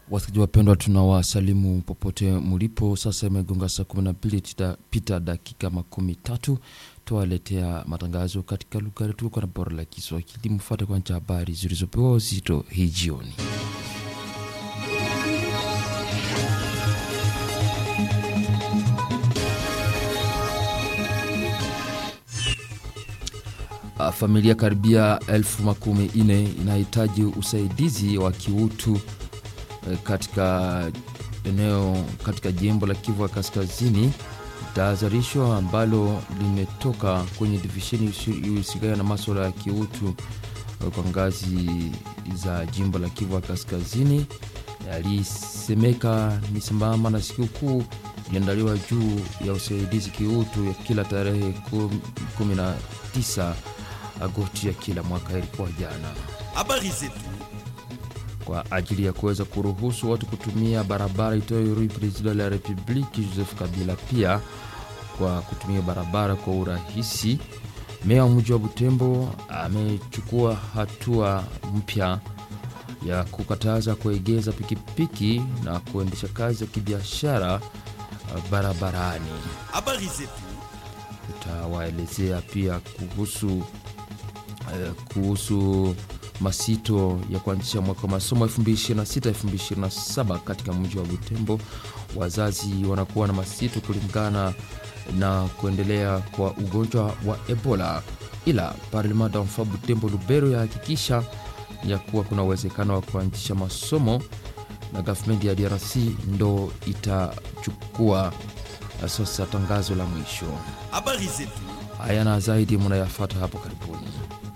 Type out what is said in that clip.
Wasikilizaji wapendwa, tunawasalimu popote mlipo. Sasa imegonga saa 12 pita dakika makumi tatu. Tuwaletea matangazo katika lugha yetu kwa na bora la Kiswahili. Mfuate kwanza habari zilizopewa uzito hii jioni. Familia karibia elfu makumi nne inahitaji usaidizi wa kiutu katika eneo katika jimbo la Kivu ya Kaskazini. Tahadharisho ambalo limetoka kwenye divisheni ihusikana na maswala ya kiutu kwa ngazi za jimbo la Kivu ya Kaskazini yalisemeka ni sambamba na sikukuu iliandaliwa juu ya usaidizi kiutu ya kila tarehe 19 Agosti ya kila mwaka ilikuwa jana. Habari zetu kwa ajili ya kuweza kuruhusu watu kutumia barabara itoyo Rue President la Republique Joseph Kabila, pia kwa kutumia barabara kwa urahisi. Meya wa mji wa Butembo amechukua hatua mpya ya kukataza kuegeza pikipiki na kuendesha kazi ya kibiashara barabarani. habari zetu Tutawaelezea pia kuhusu eh, kuhusu masito ya kuanzisha mwaka wa masomo 2026 2027 katika mji wa Butembo. Wazazi wanakuwa na masito kulingana na kuendelea kwa ugonjwa wa Ebola, ila Parlement d'enfant Butembo Lubero yahakikisha ya kuwa kuna uwezekano wa kuanzisha masomo na gavumenti ya DRC ndo itachukua sasa tangazo la mwisho. habari zetu Haya na zaidi munayafata hapo karibuni.